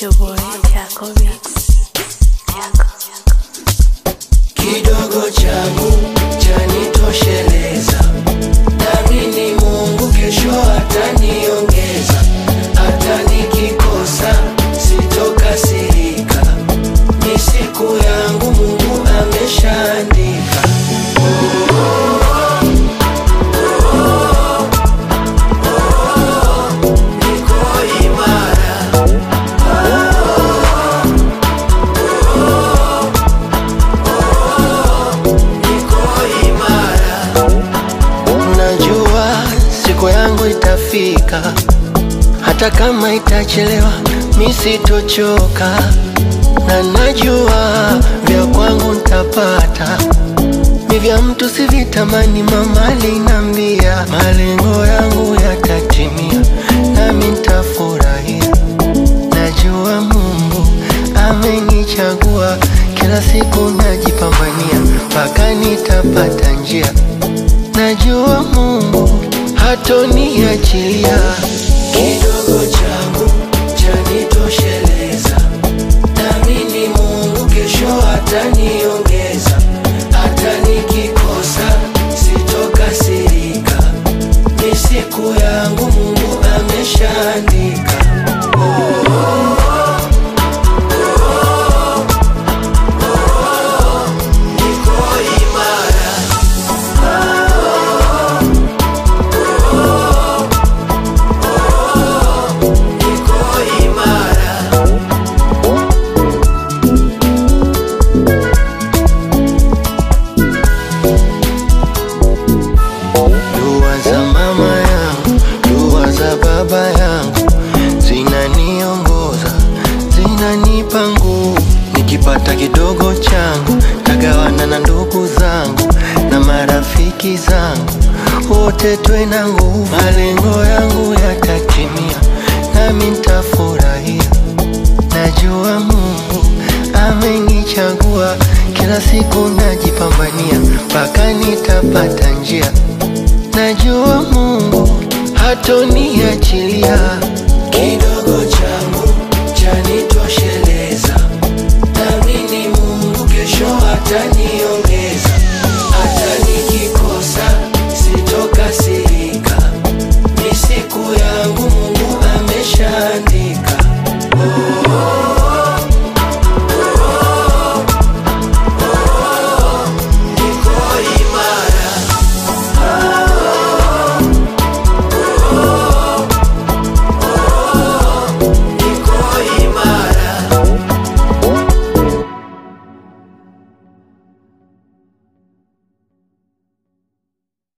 your boy Jaco Beats. Jaco. kidogo changu chanitosheleza, naamini Mungu kesho ataniongeza, hata nikikosa sitokasirika, ni siku yangu Mungu ameshaandika. Niko imara niko imara. Najua siku yangu itafika, hata kama itachelewa, mi sitochoka, na najua vya kwangu ntapata, ni vya mtu sivitamani. Mama alinambia malengo yangu yatatimia, nami ntafurahia. Najua Mungu amenichagua, kila siku najipambania mpaka nitapata njia. Najua Mungu hatoniachilia. Kidogo changu chanitosheleza, naamini Mungu kesho ataniongeza, hata nikikosa sitokasirika, ni siku yangu Mungu ameshaandika. Niko imara, niko imara. Dua za mama yangu, dua za baba yangu zinaniongoza, zinanipa nguvu. Nikipata kidogo changu tagawana na ndugu zangu na marafiki zangu, wote twe na nguvu. Malengo yangu yatatimia, nami ntafurahia. Najua Mungu amenichagua, kila siku najipambania mpaka nitapata njia. Najua Mungu hatoniachilia. Kidogo cha